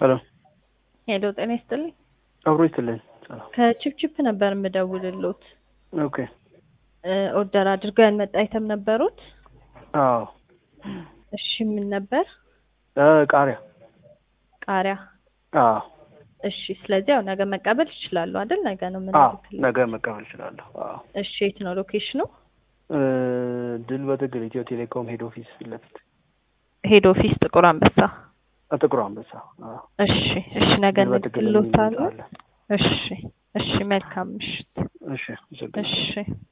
ሄሎ ሄሎ ጤና ይስጥልኝ። አብሮ ይስጥልኝ። ሰላም። ከቺፕቺፕ ነበር የምደውልሎት። ኦኬ። እ ኦርደር አድርገው ያልመጣ አይተም ነበሩት? አዎ። እሺ ምን ነበር? እ ቃሪያ። ቃሪያ። አዎ። እሺ ስለዚህ ያው ነገ መቀበል ይችላሉ አይደል? ነገ ነው ምን አዎ። ነገ መቀበል እችላለሁ። አዎ። እሺ የት ነው ሎኬሽኑ? እ ድል በትግል ኢትዮ ቴሌኮም ሄድ ኦፊስ ፊት ለፊት ሄድ ኦፊስ ጥቁር አንበሳ። አ፣ ጥቁር አንበሳ። አዎ። እሺ እሺ ነገ ድል በትግል የሚል እንልክሎታለን። አለ። እሺ እሺ መልካም ምሽት። እሺ፣ አመሰግናለሁ። እሺ